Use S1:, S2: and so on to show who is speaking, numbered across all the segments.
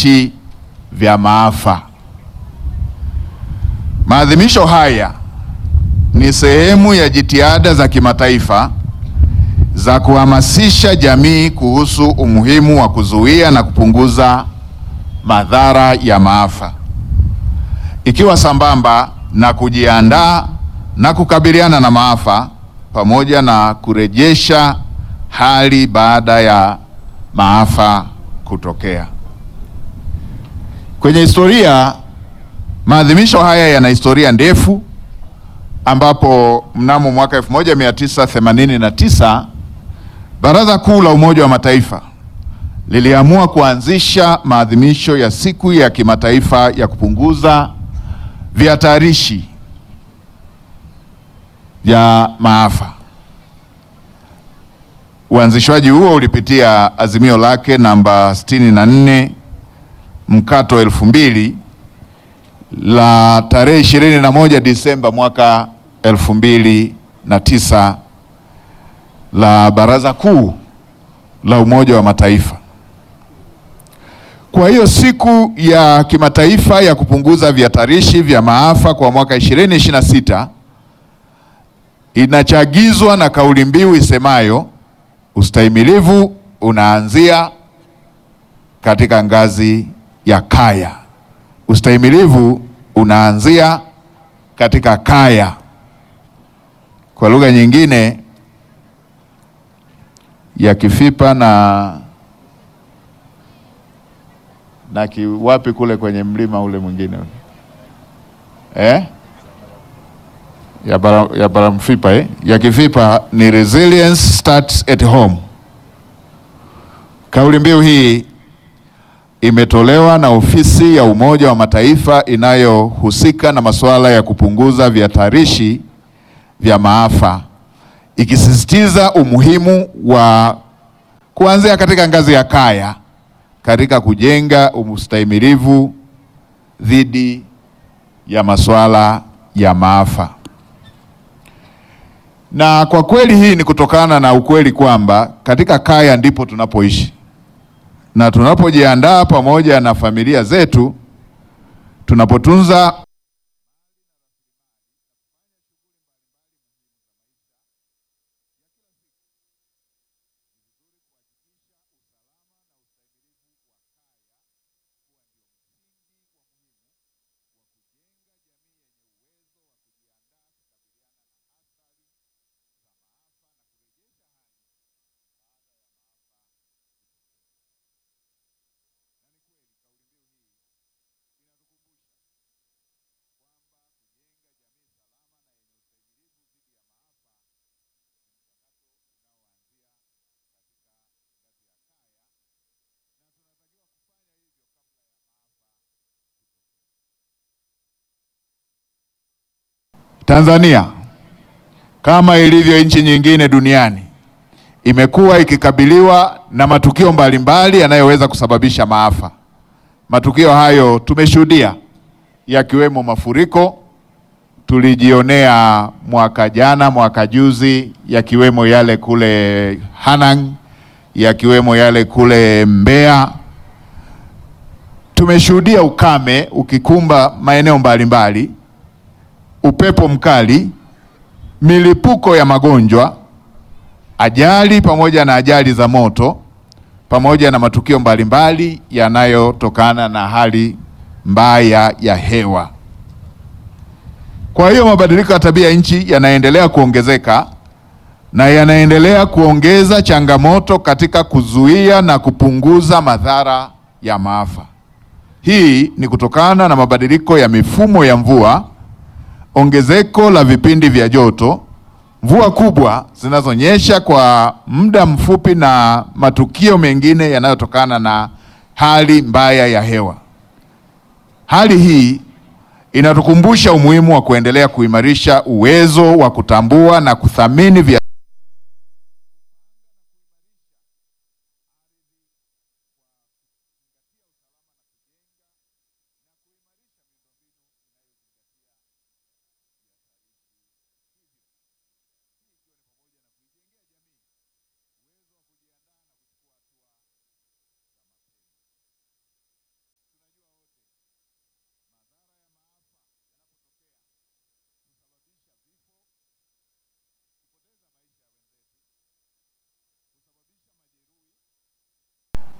S1: vihatarishi vya maafa. Maadhimisho haya ni sehemu ya jitihada za kimataifa za kuhamasisha jamii kuhusu umuhimu wa kuzuia na kupunguza madhara ya maafa, ikiwa sambamba na kujiandaa na kukabiliana na maafa pamoja na kurejesha hali baada ya maafa kutokea. Kwenye historia, maadhimisho haya yana historia ndefu ambapo mnamo mwaka 1989 Baraza Kuu la Umoja wa Mataifa liliamua kuanzisha maadhimisho ya siku ya kimataifa ya kupunguza vihatarishi vya maafa. Uanzishwaji huo ulipitia azimio lake namba 64 mkato elfu mbili la tarehe 21 Disemba mwaka elfu mbili na tisa la Baraza Kuu la Umoja wa Mataifa. Kwa hiyo siku ya kimataifa ya kupunguza vihatarishi vya maafa kwa mwaka 2026 inachagizwa na kauli mbiu isemayo ustahimilivu unaanzia katika ngazi ya kaya. Ustahimilivu unaanzia katika kaya. Kwa lugha nyingine ya Kifipa na na kiwapi kule kwenye mlima ule mwingine eh? ya bara, ya Baramfipa eh? ya Kifipa ni resilience starts at home. Kauli mbiu hii imetolewa na ofisi ya Umoja wa Mataifa inayohusika na masuala ya kupunguza vihatarishi vya maafa ikisisitiza umuhimu wa kuanzia katika ngazi ya kaya katika kujenga ustahimilivu dhidi ya masuala ya maafa. Na kwa kweli hii ni kutokana na ukweli kwamba katika kaya ndipo tunapoishi na tunapojiandaa pamoja na familia zetu, tunapotunza Tanzania kama ilivyo nchi nyingine duniani imekuwa ikikabiliwa na matukio mbalimbali yanayoweza kusababisha maafa. Matukio hayo tumeshuhudia yakiwemo mafuriko, tulijionea mwaka jana, mwaka juzi, yakiwemo yale kule Hanang, yakiwemo yale kule Mbeya. Tumeshuhudia ukame ukikumba maeneo mbalimbali upepo mkali, milipuko ya magonjwa, ajali pamoja na ajali za moto, pamoja na matukio mbalimbali yanayotokana na hali mbaya ya hewa. Kwa hiyo mabadiliko ya tabia nchi yanaendelea kuongezeka na yanaendelea kuongeza changamoto katika kuzuia na kupunguza madhara ya maafa. Hii ni kutokana na mabadiliko ya mifumo ya mvua ongezeko la vipindi vya joto, mvua kubwa zinazonyesha kwa muda mfupi na matukio mengine yanayotokana na hali mbaya ya hewa. Hali hii inatukumbusha umuhimu wa kuendelea kuimarisha uwezo wa kutambua na kuthamini vya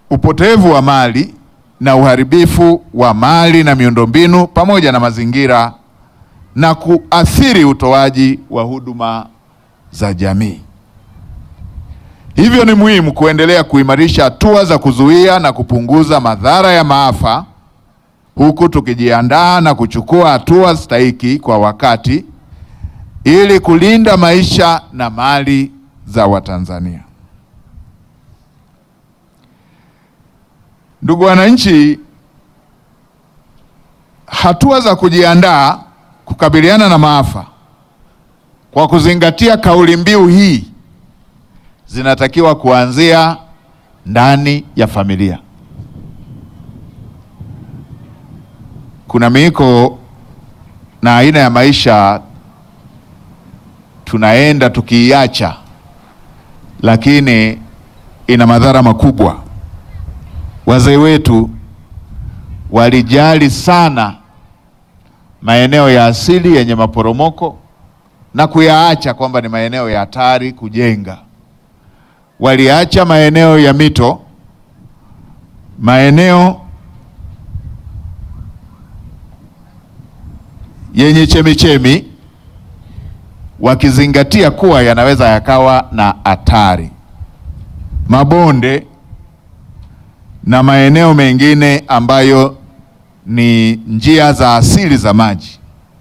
S1: upotevu wa mali na uharibifu wa mali na miundombinu pamoja na mazingira na kuathiri utoaji wa huduma za jamii. Hivyo ni muhimu kuendelea kuimarisha hatua za kuzuia na kupunguza madhara ya maafa huku tukijiandaa na kuchukua hatua stahiki kwa wakati ili kulinda maisha na mali za Watanzania. Ndugu wananchi, hatua za kujiandaa kukabiliana na maafa kwa kuzingatia kauli mbiu hii zinatakiwa kuanzia ndani ya familia. Kuna miiko na aina ya maisha tunaenda tukiiacha, lakini ina madhara makubwa. Wazee wetu walijali sana maeneo ya asili yenye maporomoko na kuyaacha kwamba ni maeneo ya hatari kujenga. Waliacha maeneo ya mito, maeneo yenye chemichemi, wakizingatia kuwa yanaweza yakawa na hatari, mabonde na maeneo mengine ambayo ni njia za asili za maji.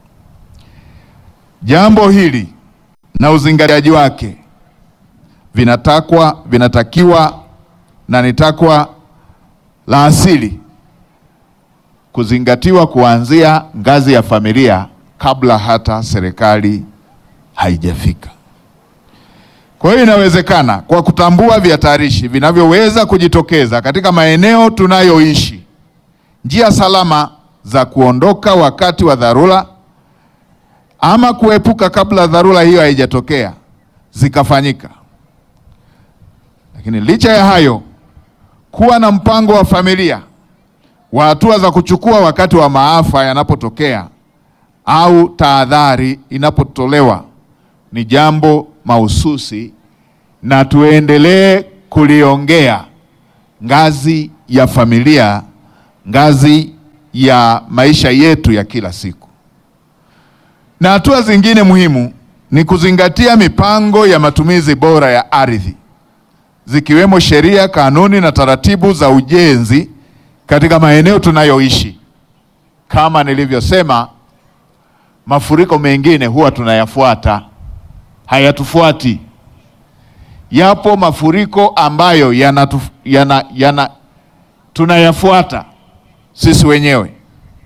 S1: Jambo hili na uzingatiaji wake vinatakwa vinatakiwa na ni takwa la asili kuzingatiwa kuanzia ngazi ya familia kabla hata serikali haijafika. Kwa hiyo inawezekana kwa kutambua vihatarishi vinavyoweza kujitokeza katika maeneo tunayoishi, njia salama za kuondoka wakati wa dharura ama kuepuka kabla dharura hiyo haijatokea zikafanyika. Lakini licha ya hayo, kuwa na mpango wa familia wa hatua za kuchukua wakati wa maafa yanapotokea au tahadhari inapotolewa ni jambo mahususi, na tuendelee kuliongea ngazi ya familia, ngazi ya maisha yetu ya kila siku. Na hatua zingine muhimu ni kuzingatia mipango ya matumizi bora ya ardhi zikiwemo sheria, kanuni na taratibu za ujenzi katika maeneo tunayoishi. Kama nilivyosema, mafuriko mengine huwa tunayafuata, hayatufuati. Yapo mafuriko ambayo yanatu, yana, yana, tunayafuata sisi wenyewe.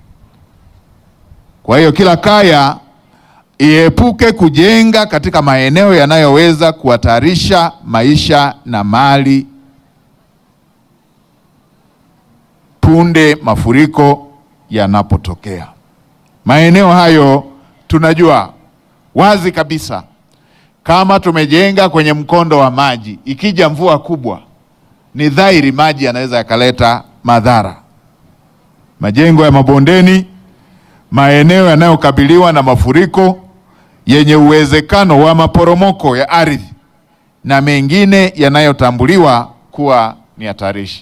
S1: Kwa hiyo kila kaya iepuke kujenga katika maeneo yanayoweza kuhatarisha maisha na mali punde mafuriko yanapotokea. Maeneo hayo tunajua wazi kabisa, kama tumejenga kwenye mkondo wa maji, ikija mvua kubwa, ni dhahiri maji yanaweza yakaleta madhara. Majengo ya mabondeni, maeneo yanayokabiliwa na mafuriko yenye uwezekano wa maporomoko ya ardhi na mengine yanayotambuliwa kuwa ni hatarishi.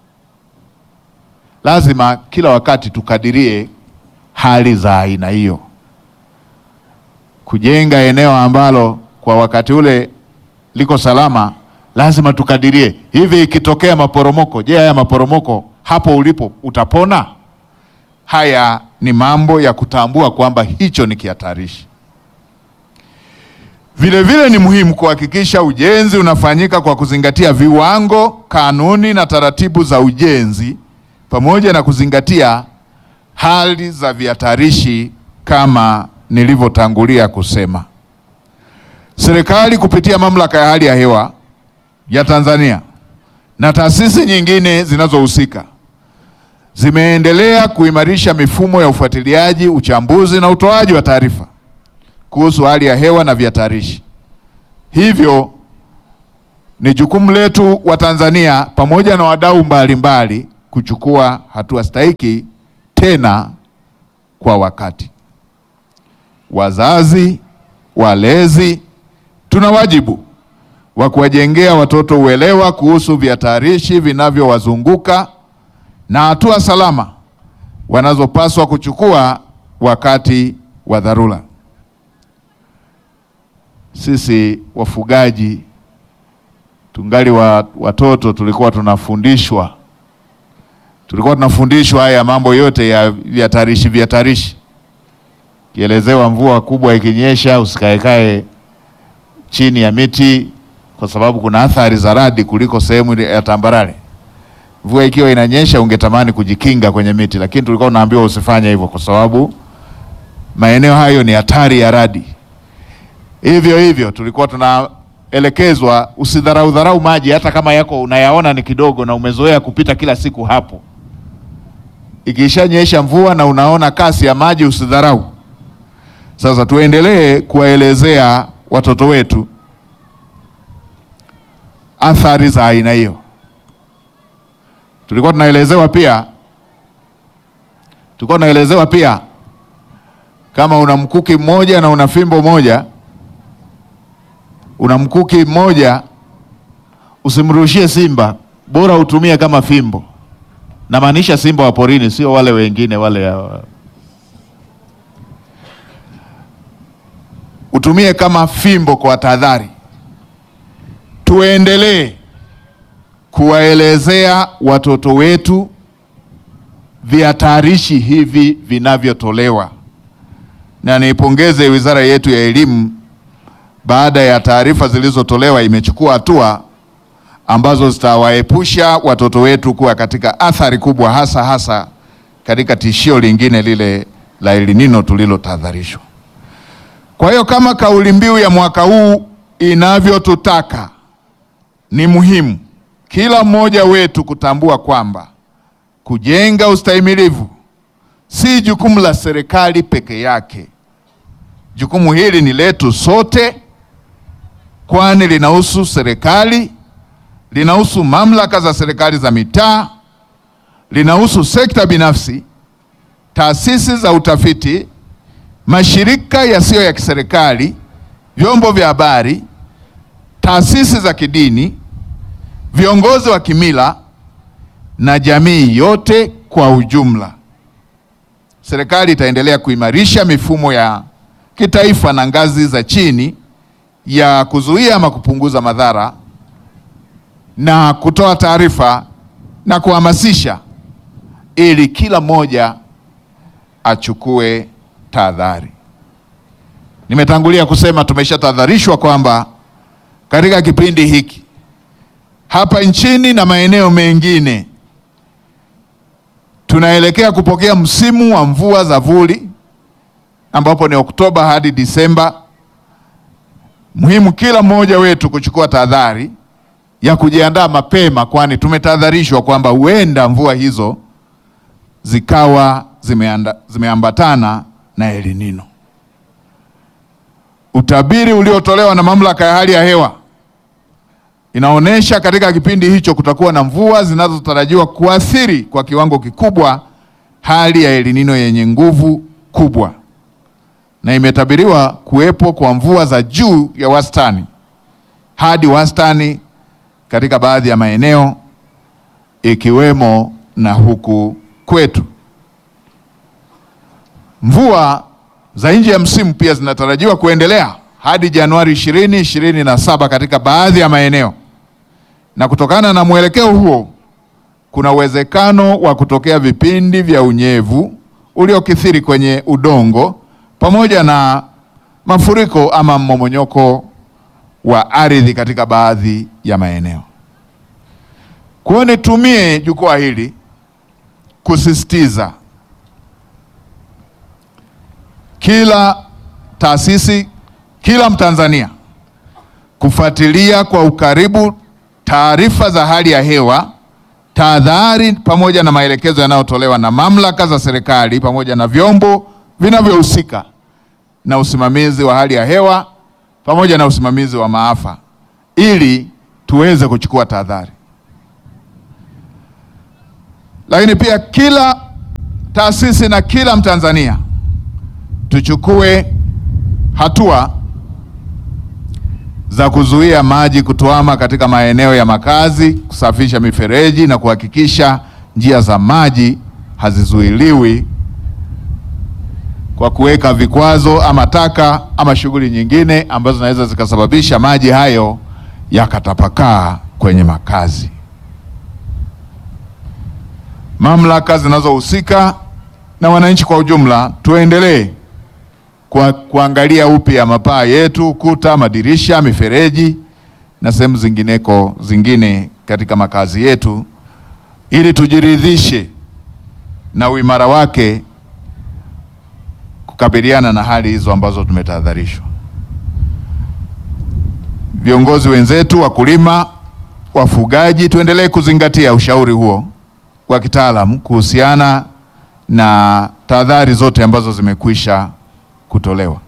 S1: Lazima kila wakati tukadirie hali za aina hiyo. Kujenga eneo ambalo kwa wakati ule liko salama, lazima tukadirie, hivi ikitokea maporomoko, je, haya maporomoko hapo ulipo utapona? Haya ni mambo ya kutambua kwamba hicho ni kihatarishi. Vile vile ni muhimu kuhakikisha ujenzi unafanyika kwa kuzingatia viwango, kanuni na taratibu za ujenzi pamoja na kuzingatia hali za vihatarishi kama nilivyotangulia kusema. Serikali kupitia Mamlaka ya Hali ya Hewa ya Tanzania na taasisi nyingine zinazohusika zimeendelea kuimarisha mifumo ya ufuatiliaji, uchambuzi na utoaji wa taarifa kuhusu hali ya hewa na vihatarishi. Hivyo ni jukumu letu wa Tanzania pamoja na wadau mbalimbali kuchukua hatua stahiki tena kwa wakati. Wazazi, walezi, tuna wajibu wa kuwajengea watoto uelewa kuhusu vihatarishi vinavyowazunguka na hatua salama wanazopaswa kuchukua wakati wa dharura. Sisi wafugaji tungali wa, watoto tulikuwa tunafundishwa tulikuwa tunafundishwa haya mambo yote ya vihatarishi vihatarishi, kielezewa mvua kubwa ikinyesha usikaekae chini ya miti kwa sababu kuna athari za radi kuliko sehemu ya tambarare. Mvua ikiwa inanyesha ungetamani kujikinga kwenye miti, lakini tulikuwa tunaambiwa usifanye hivyo kwa sababu maeneo hayo ni hatari ya radi. Hivyo hivyo tulikuwa tunaelekezwa usidharau dharau maji, hata kama yako unayaona ni kidogo na umezoea kupita kila siku hapo. Ikishanyesha mvua na unaona kasi ya maji usidharau. Sasa tuendelee kuwaelezea watoto wetu athari za aina hiyo. Tulikuwa tunaelezewa pia, tulikuwa tunaelezewa pia kama una mkuki mmoja na una fimbo moja, una mkuki mmoja usimrushie simba, bora utumie kama fimbo. Namaanisha simba wa porini, sio wale wengine wale ya... utumie kama fimbo kwa tahadhari. Tuendelee kuwaelezea watoto wetu vihatarishi hivi vinavyotolewa, na niipongeze wizara yetu ya elimu, baada ya taarifa zilizotolewa imechukua hatua ambazo zitawaepusha watoto wetu kuwa katika athari kubwa, hasa hasa katika tishio lingine lile la El Nino tulilotahadharishwa. Kwa hiyo kama kauli mbiu ya mwaka huu inavyotutaka, ni muhimu kila mmoja wetu kutambua kwamba kujenga ustahimilivu si jukumu la serikali peke yake. Jukumu hili ni letu sote, kwani linahusu serikali, linahusu mamlaka za serikali za mitaa, linahusu sekta binafsi, taasisi za utafiti, mashirika yasiyo ya kiserikali, vyombo vya habari, taasisi za kidini, viongozi wa kimila na jamii yote kwa ujumla. Serikali itaendelea kuimarisha mifumo ya kitaifa na ngazi za chini ya kuzuia ama kupunguza madhara na kutoa taarifa na kuhamasisha ili kila mmoja achukue tahadhari. Nimetangulia kusema tumeshatahadharishwa kwamba katika kipindi hiki hapa nchini na maeneo mengine tunaelekea kupokea msimu wa mvua za vuli ambapo ni Oktoba hadi Disemba. Muhimu kila mmoja wetu kuchukua tahadhari ya kujiandaa mapema, kwani tumetahadharishwa kwamba huenda mvua hizo zikawa zimeanda, zimeambatana na El Nino. Utabiri uliotolewa na mamlaka ya hali ya hewa inaonyesha katika kipindi hicho kutakuwa na mvua zinazotarajiwa kuathiri kwa kiwango kikubwa hali ya El Nino yenye nguvu kubwa, na imetabiriwa kuwepo kwa mvua za juu ya wastani hadi wastani katika baadhi ya maeneo ikiwemo na huku kwetu. Mvua za nje ya msimu pia zinatarajiwa kuendelea hadi Januari ishirini ishirini na saba katika baadhi ya maeneo, na kutokana na mwelekeo huo kuna uwezekano wa kutokea vipindi vya unyevu uliokithiri kwenye udongo pamoja na mafuriko ama mmomonyoko wa ardhi katika baadhi ya maeneo. Kwa hiyo nitumie jukwaa hili kusisitiza kila taasisi, kila Mtanzania kufuatilia kwa ukaribu taarifa za hali ya hewa, tahadhari pamoja na maelekezo yanayotolewa na mamlaka za serikali pamoja na vyombo vinavyohusika na usimamizi wa hali ya hewa pamoja na usimamizi wa maafa ili tuweze kuchukua tahadhari. Lakini pia kila taasisi na kila Mtanzania tuchukue hatua za kuzuia maji kutuama katika maeneo ya makazi, kusafisha mifereji na kuhakikisha njia za maji hazizuiliwi kwa kuweka vikwazo ama taka ama shughuli nyingine ambazo zinaweza zikasababisha maji hayo yakatapakaa kwenye makazi. Mamlaka zinazohusika na wananchi kwa ujumla tuendelee kwa kuangalia upya mapaa yetu, kuta, madirisha, mifereji na sehemu zingineko zingine katika makazi yetu ili tujiridhishe na uimara wake kukabiliana na hali hizo ambazo tumetahadharishwa. Viongozi wenzetu, wakulima, wafugaji, tuendelee kuzingatia ushauri huo wa kitaalamu kuhusiana na tahadhari zote ambazo zimekwisha kutolewa.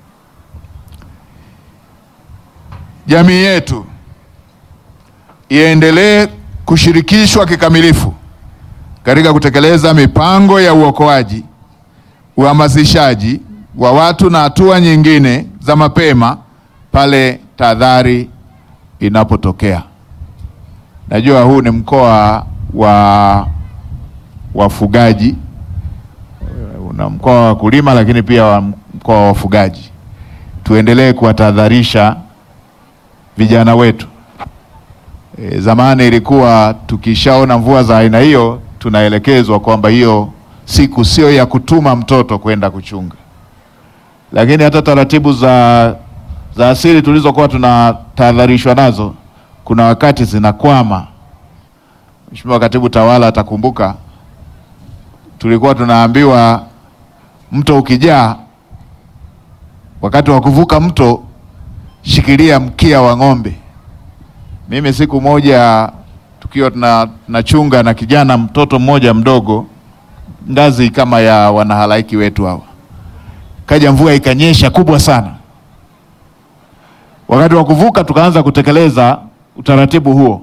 S1: Jamii yetu iendelee kushirikishwa kikamilifu katika kutekeleza mipango ya uokoaji, uhamasishaji wa watu na hatua nyingine za mapema pale tahadhari inapotokea. Najua huu ni mkoa wa wafugaji, una mkoa wa wakulima, lakini pia wa mkoa wa wafugaji. Tuendelee kuwatahadharisha vijana wetu. E, zamani ilikuwa tukishaona mvua za aina hiyo tunaelekezwa kwamba hiyo siku sio ya kutuma mtoto kwenda kuchunga, lakini hata taratibu za, za asili tulizokuwa tunatahadharishwa nazo kuna wakati zinakwama. Mheshimiwa Katibu Tawala atakumbuka, tulikuwa tunaambiwa mto ukijaa, wakati wa kuvuka mto shikilia mkia wa ng'ombe. Mimi siku moja tukiwa tunachunga na kijana mtoto mmoja mdogo, ngazi kama ya wanahalaiki wetu hawa, kaja mvua ikanyesha kubwa sana. Wakati wa kuvuka, tukaanza kutekeleza utaratibu huo,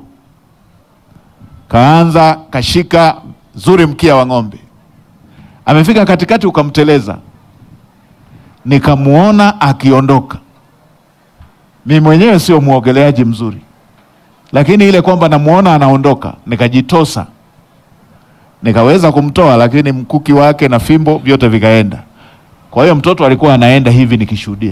S1: kaanza kashika zuri mkia wa ng'ombe, amefika katikati, ukamteleza, nikamuona akiondoka. Mimi mwenyewe sio muogeleaji mzuri lakini ile kwamba namuona anaondoka, nikajitosa nikaweza kumtoa, lakini mkuki wake na fimbo vyote vikaenda. Kwa hiyo mtoto alikuwa anaenda hivi nikishuhudia.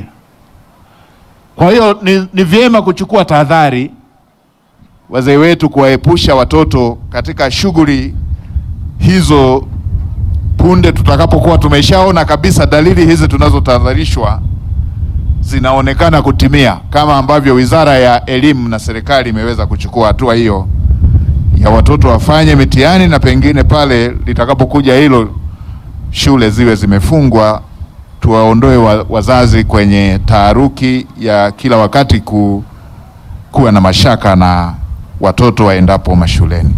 S1: Kwa hiyo ni, ni vyema kuchukua tahadhari, wazee wetu, kuwaepusha watoto katika shughuli hizo punde tutakapokuwa tumeshaona kabisa dalili hizi tunazotahadharishwa zinaonekana kutimia kama ambavyo Wizara ya Elimu na serikali imeweza kuchukua hatua hiyo ya watoto wafanye mitihani na pengine pale litakapokuja hilo shule ziwe zimefungwa, tuwaondoe wa, wazazi kwenye taharuki ya kila wakati ku, kuwa na mashaka na watoto waendapo mashuleni.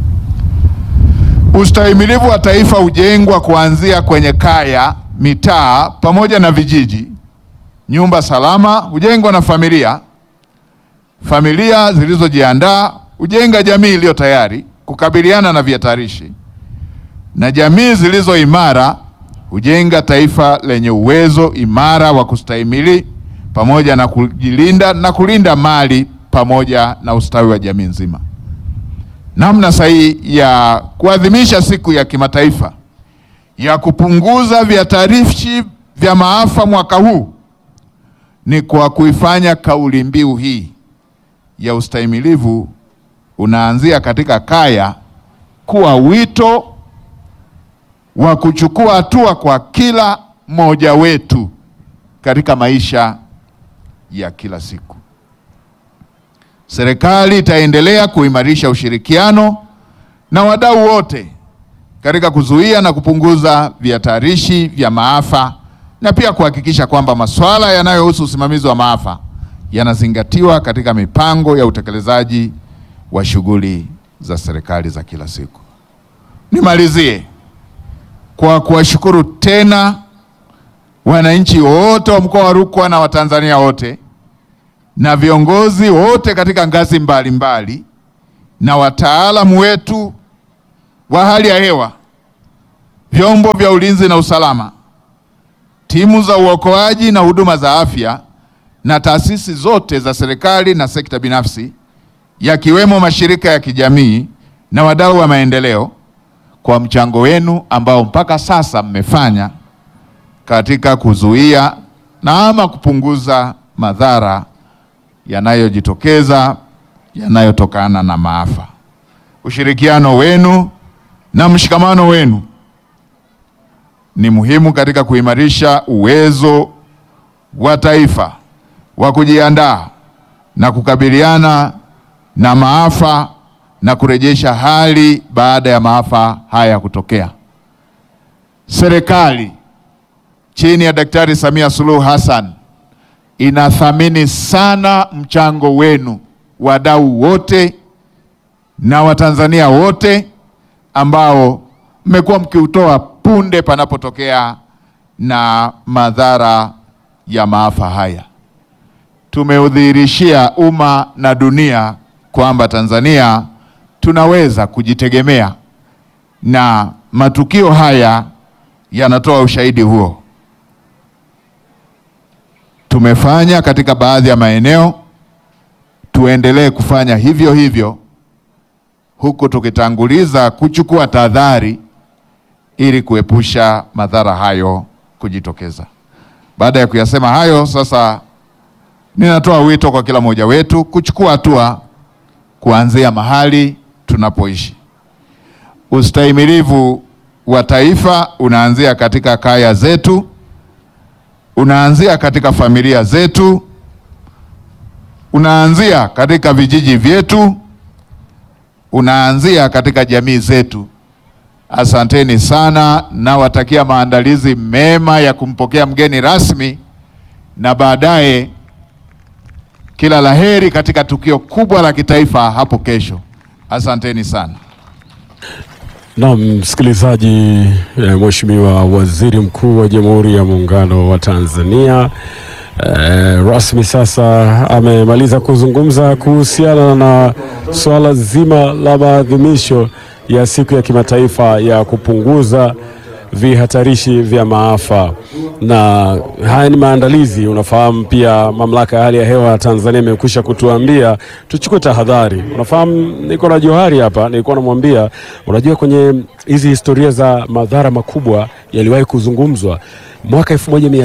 S1: Ustahimilivu wa taifa hujengwa kuanzia kwenye kaya, mitaa pamoja na vijiji. Nyumba salama hujengwa na familia. Familia zilizojiandaa hujenga jamii iliyo tayari kukabiliana na vihatarishi, na jamii zilizo imara hujenga taifa lenye uwezo imara wa kustahimili pamoja na kujilinda na kulinda mali pamoja na ustawi wa jamii nzima. Namna sahihi ya kuadhimisha siku ya kimataifa ya kupunguza vihatarishi vya maafa mwaka huu ni kwa kuifanya kauli mbiu hii ya ustahimilivu unaanzia katika kaya kuwa wito wa kuchukua hatua kwa kila mmoja wetu katika maisha ya kila siku. Serikali itaendelea kuimarisha ushirikiano na wadau wote katika kuzuia na kupunguza vihatarishi vya maafa na pia kuhakikisha kwamba masuala yanayohusu usimamizi wa maafa yanazingatiwa katika mipango ya utekelezaji wa shughuli za serikali za kila siku. Nimalizie kwa kuwashukuru tena wananchi wote wa mkoa wa Rukwa na Watanzania wote na viongozi wote katika ngazi mbalimbali mbali, na wataalamu wetu wa hali ya hewa, vyombo vya ulinzi na usalama, timu za uokoaji na huduma za afya na taasisi zote za serikali na sekta binafsi yakiwemo mashirika ya kijamii na wadau wa maendeleo kwa mchango wenu ambao mpaka sasa mmefanya katika kuzuia na ama kupunguza madhara yanayojitokeza yanayotokana na maafa. Ushirikiano wenu na mshikamano wenu ni muhimu katika kuimarisha uwezo wa taifa wa kujiandaa na kukabiliana na maafa na kurejesha hali baada ya maafa haya kutokea. Serikali chini ya Daktari Samia Suluhu Hassan inathamini sana mchango wenu, wadau wote na Watanzania wote ambao mmekuwa mkiutoa punde panapotokea na madhara ya maafa haya. Tumeudhihirishia umma na dunia kwamba Tanzania tunaweza kujitegemea na matukio haya yanatoa ushahidi huo. Tumefanya katika baadhi ya maeneo, tuendelee kufanya hivyo hivyo, huku tukitanguliza kuchukua tahadhari ili kuepusha madhara hayo kujitokeza. Baada ya kuyasema hayo, sasa ninatoa wito kwa kila mmoja wetu kuchukua hatua kuanzia mahali tunapoishi. Ustahimilivu wa taifa unaanzia katika kaya zetu, unaanzia katika familia zetu, unaanzia katika vijiji vyetu, unaanzia katika jamii zetu. Asanteni sana, nawatakia maandalizi mema ya kumpokea mgeni rasmi na baadaye kila laheri katika tukio kubwa la kitaifa hapo kesho. Asanteni sana.
S2: Naam, msikilizaji, eh, Mheshimiwa Waziri Mkuu wa Jamhuri ya Muungano wa Tanzania eh, rasmi sasa amemaliza kuzungumza kuhusiana na suala zima la maadhimisho ya siku ya kimataifa ya kupunguza vihatarishi vya maafa, na haya ni maandalizi. Unafahamu pia mamlaka ya hali ya hewa ya Tanzania imekwisha kutuambia tuchukue tahadhari. Unafahamu, niko na Johari hapa, nilikuwa namwambia, unajua kwenye hizi historia za madhara makubwa yaliwahi kuzungumzwa mwaka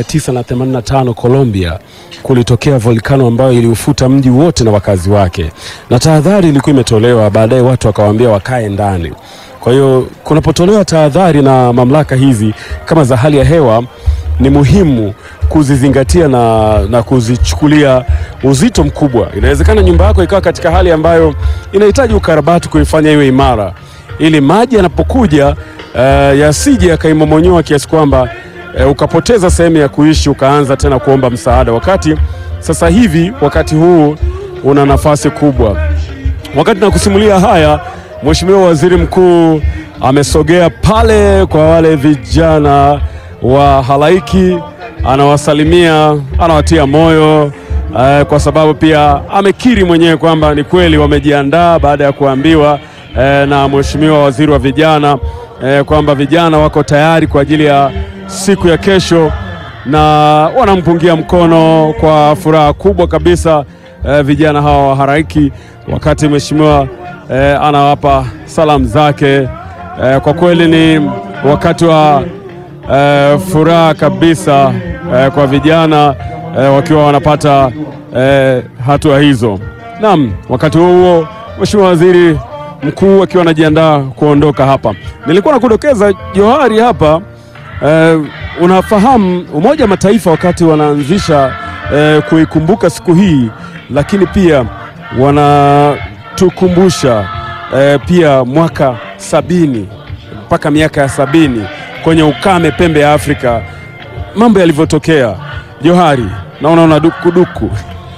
S2: 1985 Colombia kulitokea volkano ambayo iliufuta mji wote na wakazi wake, na tahadhari ilikuwa imetolewa. Baadaye watu wakawaambia wakae ndani. Kwa hiyo kunapotolewa tahadhari na mamlaka hizi kama za hali ya hewa, ni muhimu kuzizingatia na, na kuzichukulia uzito mkubwa. Inawezekana nyumba yako ikawa katika hali ambayo inahitaji ukarabati kuifanya iwe imara, ili maji yanapokuja uh, yasije yakaimomonyoa kiasi kwamba uh, ukapoteza sehemu ya kuishi ukaanza tena kuomba msaada, wakati sasa hivi wakati huu una nafasi kubwa. Wakati nakusimulia haya Mheshimiwa Waziri Mkuu amesogea pale kwa wale vijana wa halaiki, anawasalimia, anawatia moyo eh, kwa sababu pia amekiri mwenyewe kwamba ni kweli wamejiandaa baada ya kuambiwa eh, na Mheshimiwa Waziri wa Vijana eh, kwamba vijana wako tayari kwa ajili ya siku ya kesho, na wanampungia mkono kwa furaha kubwa kabisa eh, vijana hawa wa halaiki, wakati Mheshimiwa Eh, anawapa salamu zake. Eh, kwa kweli ni wakati wa eh, furaha kabisa eh, kwa vijana eh, wakiwa wanapata eh, hatua hizo. Naam, wakati huo huo Mheshimiwa Waziri Mkuu akiwa anajiandaa kuondoka hapa, nilikuwa nakudokeza Johari hapa eh, unafahamu Umoja wa Mataifa wakati wanaanzisha eh, kuikumbuka siku hii, lakini pia wana tukumbusha eh, pia mwaka sabini mpaka miaka ya sabini kwenye ukame pembe ya Afrika, mambo yalivyotokea. Johari, naona una dukuduku.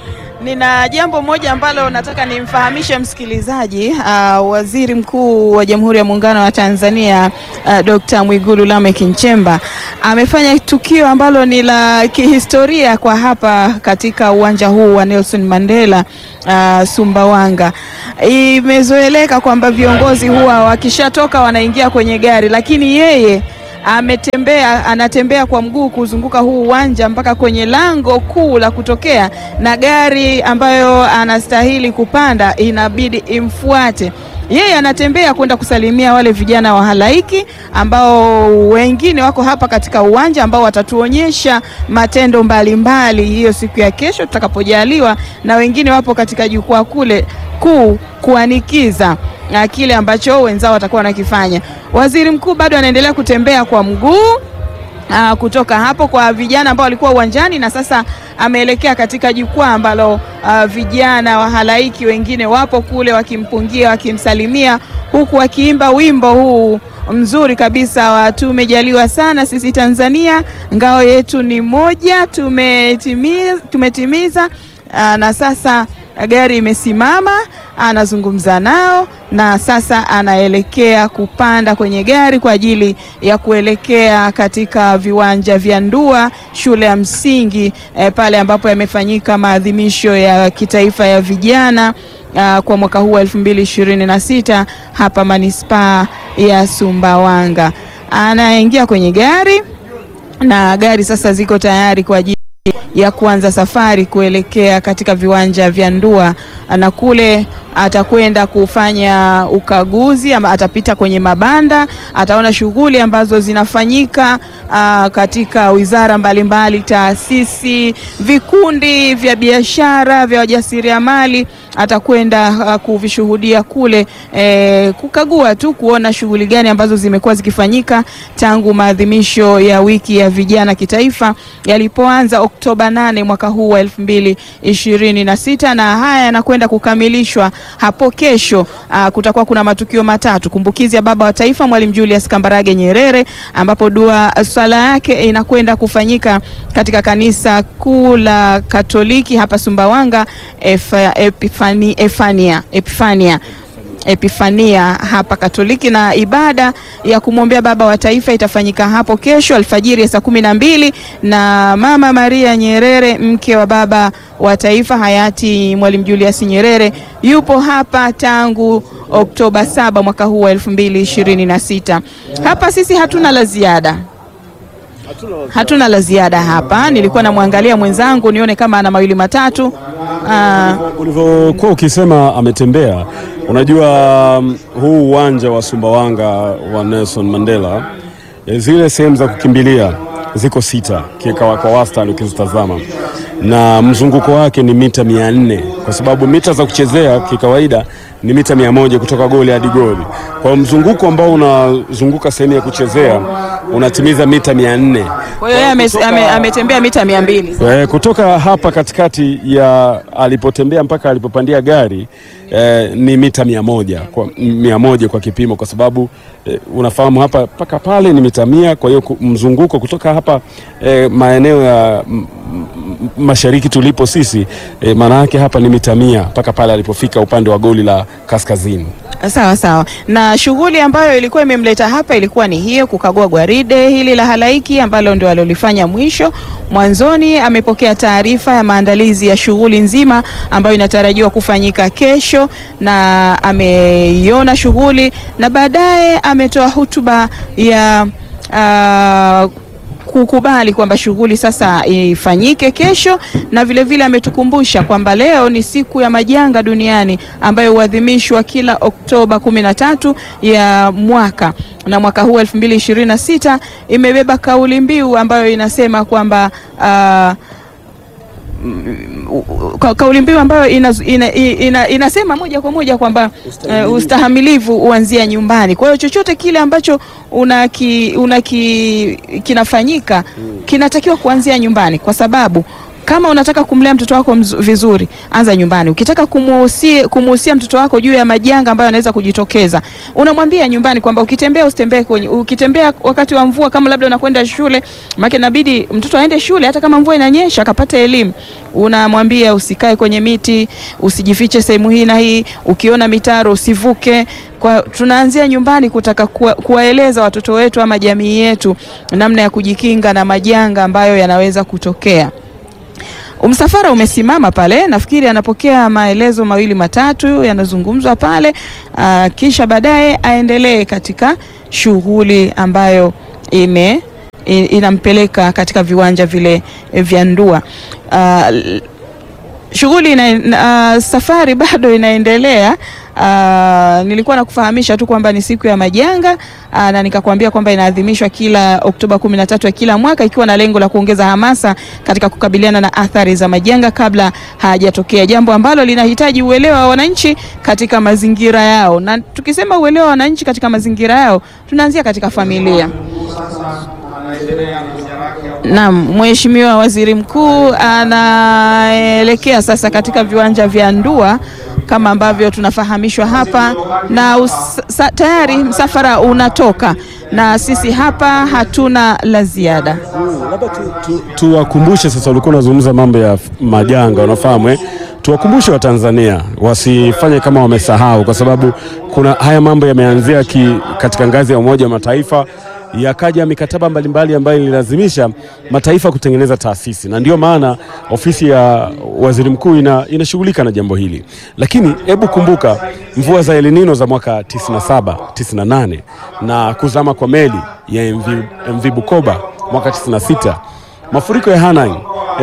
S3: Nina jambo moja ambalo nataka nimfahamishe msikilizaji. Uh, Waziri Mkuu wa Jamhuri ya Muungano wa Tanzania uh, Dr. Mwigulu Lameck Nchemba amefanya tukio ambalo ni la kihistoria kwa hapa katika uwanja huu wa Nelson Mandela uh, Sumbawanga. Imezoeleka kwamba viongozi huwa wakishatoka wanaingia kwenye gari, lakini yeye ametembea anatembea kwa mguu kuzunguka huu uwanja mpaka kwenye lango kuu la kutokea, na gari ambayo anastahili kupanda inabidi imfuate yeye anatembea kwenda kusalimia wale vijana wa halaiki ambao wengine wako hapa katika uwanja ambao watatuonyesha matendo mbalimbali hiyo siku ya kesho tutakapojaliwa, na wengine wapo katika jukwaa kule kuu kuanikiza na kile ambacho wenzao watakuwa wanakifanya. Waziri mkuu bado anaendelea kutembea kwa mguu Aa, kutoka hapo kwa vijana ambao walikuwa uwanjani na sasa ameelekea katika jukwaa ambalo uh, vijana wa halaiki wengine wapo kule wakimpungia, wakimsalimia huku wakiimba wimbo huu mzuri kabisa wa tumejaliwa sana sisi Tanzania, ngao yetu ni moja, tumetimiza, tumetimiza. Aa, na sasa gari imesimama, anazungumza nao na sasa anaelekea kupanda kwenye gari kwa ajili ya kuelekea katika viwanja vya Ndua shule ya msingi eh, pale ambapo yamefanyika maadhimisho ya kitaifa ya vijana uh, kwa mwaka huu wa 2026 hapa manispaa ya Sumbawanga. Anaingia kwenye gari na gari sasa ziko tayari kwa ajili ya kuanza safari kuelekea katika viwanja vya Ndua na kule atakwenda kufanya ukaguzi ama atapita kwenye mabanda, ataona shughuli ambazo zinafanyika aa, katika wizara mbalimbali, taasisi, vikundi vya biashara vya wajasiriamali atakwenda kuvishuhudia kule e, kukagua tu kuona shughuli gani ambazo zimekuwa zikifanyika tangu maadhimisho ya wiki ya vijana kitaifa yalipoanza Oktoba 8 mwaka huu wa elfu mbili ishirini na sita na haya yanakwenda kukamilishwa hapo kesho. Aa, kutakuwa kuna matukio matatu: kumbukizi ya baba wa taifa Mwalimu Julius Kambarage Nyerere, ambapo dua swala yake inakwenda kufanyika katika kanisa kuu la Katoliki hapa Sumbawanga Ef, Epifani, Efania, Epifania Epifania hapa Katoliki, na ibada ya kumwombea baba wa taifa itafanyika hapo kesho alfajiri ya saa kumi na mbili na Mama Maria Nyerere mke wa baba wa taifa hayati Mwalimu Julius Nyerere yupo hapa tangu Oktoba saba mwaka huu wa elfu mbili ishirini na sita. Hapa sisi hatuna la ziada hatuna la ziada hapa. Nilikuwa namwangalia mwenzangu nione kama ana mawili matatu. Aa,
S2: Ulivyokuwa ukisema ametembea, unajua um, huu uwanja wa Sumbawanga wa Nelson Mandela, eh, zile sehemu za kukimbilia ziko sita kikawa kwa wastani ukizitazama, na mzunguko wake ni mita mia nne kwa sababu mita za kuchezea kikawaida ni mita mia moja kutoka goli hadi goli. Kwa hiyo mzunguko ambao unazunguka sehemu ya kuchezea unatimiza mita mia nne.
S3: kwa hiyo yeye ame- ame- ametembea mita mia mbili.
S2: Eh, kutoka hapa katikati ya alipotembea mpaka alipopandia gari eh, ni mita mia moja kwa, mia moja kwa kipimo, kwa sababu eh, unafahamu hapa mpaka pale ni mita mia. Kwa hiyo ku- mzunguko kutoka hapa eh, maeneo ya m- m- mashariki tulipo sisi eh, maana yake hapa ni mita mia mpaka pale alipofika upande wa goli la kaskazini.
S3: Sawa sawa. Na shughuli ambayo ilikuwa imemleta hapa ilikuwa ni hiyo, kukagua gwaride hili la halaiki ambalo ndio alilofanya mwisho. Mwanzoni amepokea taarifa ya maandalizi ya shughuli nzima ambayo inatarajiwa kufanyika kesho, na ameiona shughuli na baadaye ametoa hotuba ya ah, kukubali kwamba shughuli sasa ifanyike kesho, na vilevile vile ametukumbusha kwamba leo ni siku ya majanga duniani ambayo huadhimishwa kila Oktoba 13 ya mwaka, na mwaka huu 2026 imebeba kauli mbiu ambayo inasema kwamba ah, ka- kauli mbiu ambayo ina, ina, ina, inasema moja kwa moja kwamba uh, ustahamilivu huanzia nyumbani. Kwa hiyo chochote kile ambacho unaki, unaki, kinafanyika kinatakiwa kuanzia nyumbani, kwa sababu kama unataka kumlea mtoto wako mzu- vizuri, anza nyumbani. Ukitaka kumuhusia kumuhusia mtoto wako juu ya majanga ambayo yanaweza kujitokeza, unamwambia nyumbani kwamba ukitembea usitembee kwenye, ukitembea wakati wa mvua, kama labda unakwenda shule, maana inabidi mtoto aende shule hata kama mvua inanyesha, akapata elimu. Unamwambia usikae kwenye miti, usijifiche sehemu hii na hii, ukiona mitaro usivuke. Kwa tunaanzia nyumbani kutaka kuwa- kuwaeleza watoto wetu ama jamii yetu namna ya kujikinga na majanga ambayo yanaweza kutokea. Msafara umesimama pale, nafikiri anapokea maelezo mawili matatu yanazungumzwa pale, aa, kisha baadaye aendelee katika shughuli ambayo ime i- inampeleka katika viwanja vile eh, vya Ndua. Uh, l- shughuli ina, uh, safari bado inaendelea. Uh, nilikuwa nakufahamisha tu kwamba ni siku ya majanga uh, na nikakwambia kwamba inaadhimishwa kila Oktoba 13 ya kila mwaka ikiwa na lengo la kuongeza hamasa katika kukabiliana na athari za majanga kabla hayajatokea, jambo ambalo linahitaji uelewa wa wananchi katika mazingira yao, na tukisema uelewa wa wananchi katika mazingira yao tunaanzia katika familia. Naam, Mheshimiwa Waziri Mkuu anaelekea sasa katika viwanja vya Ndua kama ambavyo tunafahamishwa hapa na us, sa, tayari msafara unatoka na sisi hapa hatuna la ziada.
S2: Labda tuwakumbushe tu, tu sasa, ulikuwa unazungumza mambo ya f- majanga, unafahamu eh? Tuwakumbushe Watanzania wasifanye kama wamesahau, kwa sababu kuna haya mambo yameanzia ki, katika ngazi ya Umoja wa Mataifa yakaja mikataba mbalimbali ambayo ililazimisha mataifa kutengeneza taasisi, na ndio maana ofisi ya waziri mkuu ina, inashughulika na jambo hili. Lakini hebu kumbuka mvua za El Nino za mwaka 97, 98 na kuzama kwa meli ya MV, MV Bukoba mwaka 96, mafuriko ya Hanang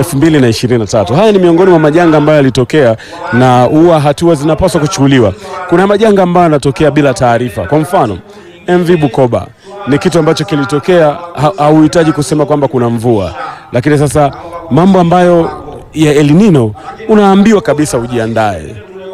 S2: 2023. Haya ni miongoni mwa majanga ambayo yalitokea na huwa hatua zinapaswa kuchukuliwa. Kuna majanga ambayo yanatokea bila taarifa. Kwa mfano MV Bukoba ni kitu ambacho kilitokea, ha- hauhitaji kusema kwamba kuna mvua, lakini sasa mambo ambayo ya El Nino unaambiwa kabisa ujiandae.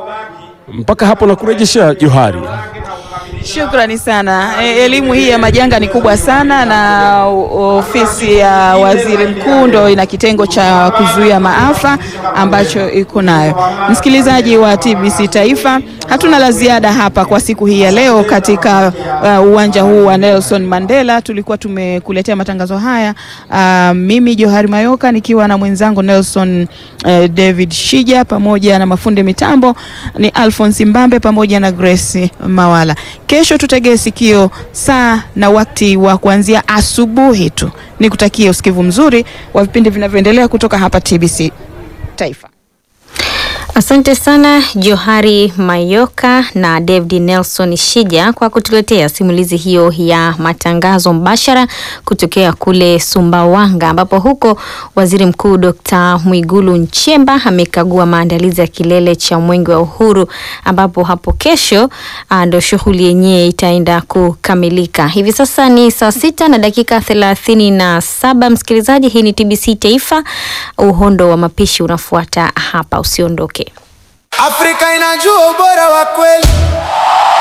S2: Mpaka hapo na kurejeshea Johari.
S3: Shukrani sana. E, elimu hii ya majanga ni kubwa sana, na o- ofisi ya waziri mkuu ndo ina kitengo cha kuzuia maafa ambacho iko nayo. Msikilizaji wa TBC Taifa, hatuna la ziada hapa kwa siku hii ya leo katika uh, uwanja huu wa Nelson Mandela. Tulikuwa tumekuletea matangazo haya uh, mimi Johari Mayoka nikiwa na mwenzangu Nelson uh, David Shija pamoja na mafundi mitambo ni Alphonse Mbambe pamoja na Grace Mawala. Kesho tutegee sikio saa na wakati wa kuanzia asubuhi tu. Nikutakie usikivu mzuri wa vipindi vinavyoendelea kutoka hapa TBC Taifa.
S4: Asante sana Johari Mayoka na David Nelson Shija kwa kutuletea simulizi hiyo ya matangazo mbashara kutokea kule Sumbawanga, ambapo huko Waziri Mkuu Dr. Mwigulu Nchemba amekagua maandalizi ya kilele cha Mwenge wa Uhuru, ambapo hapo kesho ah, ndo shughuli yenyewe itaenda kukamilika. Hivi sasa ni saa sita na dakika thelathini na saba. Msikilizaji, hii ni TBC Taifa, uhondo wa mapishi unafuata hapa, usiondoke.
S5: Afrika inajua ubora wa kweli.